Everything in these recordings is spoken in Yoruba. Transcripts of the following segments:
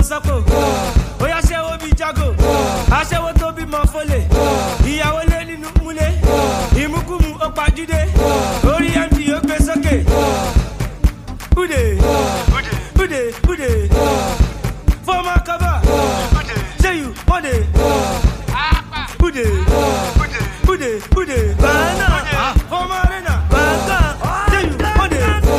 sọ́kò ó yá ṣẹ́wó bíi jago aṣẹ́wó tó bímọ fọlẹ̀ ìyàwó lé nínú múlẹ̀ ìmúkùmù ó pajúdé orí md ó gbé sókè ude ude ude fọmọ kaba ṣé you wọ́de ude ude ude bàánà fọmọ arena bàánà ṣé you wọ́de.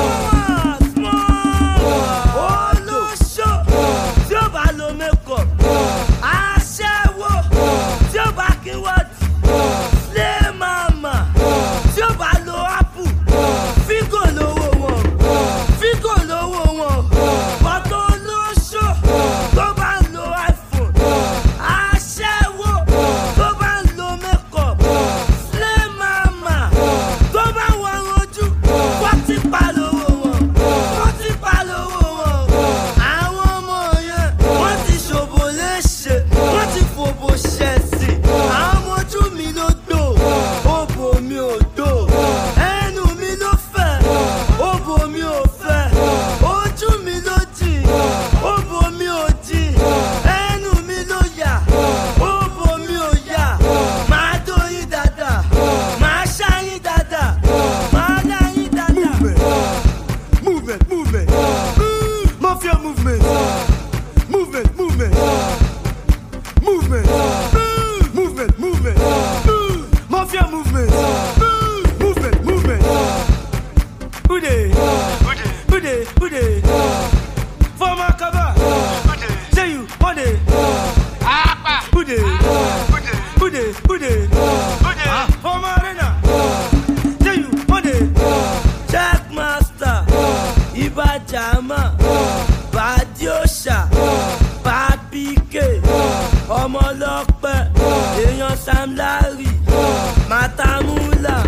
olóṣó tí ó bá lo makeup aṣẹ́wó tí ó bá kí wọ́ọ̀tì slay mama tí ó bá lo apple fígò lówó wọn fígò lówó wọn bọ́tọ̀ olóṣó tó bá ń lo iphone aṣẹ́wó tó bá ń lo makeup slay mama tó bá ń wọ̀n ojú wọ́n ti pa lówó wọn wọ́n ti pa lówó wọn àwọn ọmọ yẹn wọ́n ti ṣòbò léṣe wọ́n ti fòbò ṣẹ̀sì àwọn ọmọ ojú mi ló dò òbò mi ò dò ẹnu mi ló fẹ̀ òbò mi ò fẹ̀ ojú mi ló jì òbò mi ò jì ẹnu mi ló yà òbò mi ò yà máa dóyin dáadáa máa ṣáyín dáadáa máa dáyín dáadáa. movement, movement, Mm, mafia movement, movement, movement, movement, Mm, movement, movement, Mm, mafia movement, Mm, movement, movement. Ude, ude, ude, former cover, say you wọ́de, ude, ude, ude, former arena, say you wọ́de. checkmaster ibajama badiosha babike ọmọlọpẹ èèyàn sam larry matamula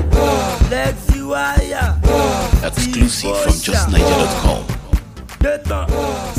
lexiwaya Exclusive from justniger.com. gbẹtàn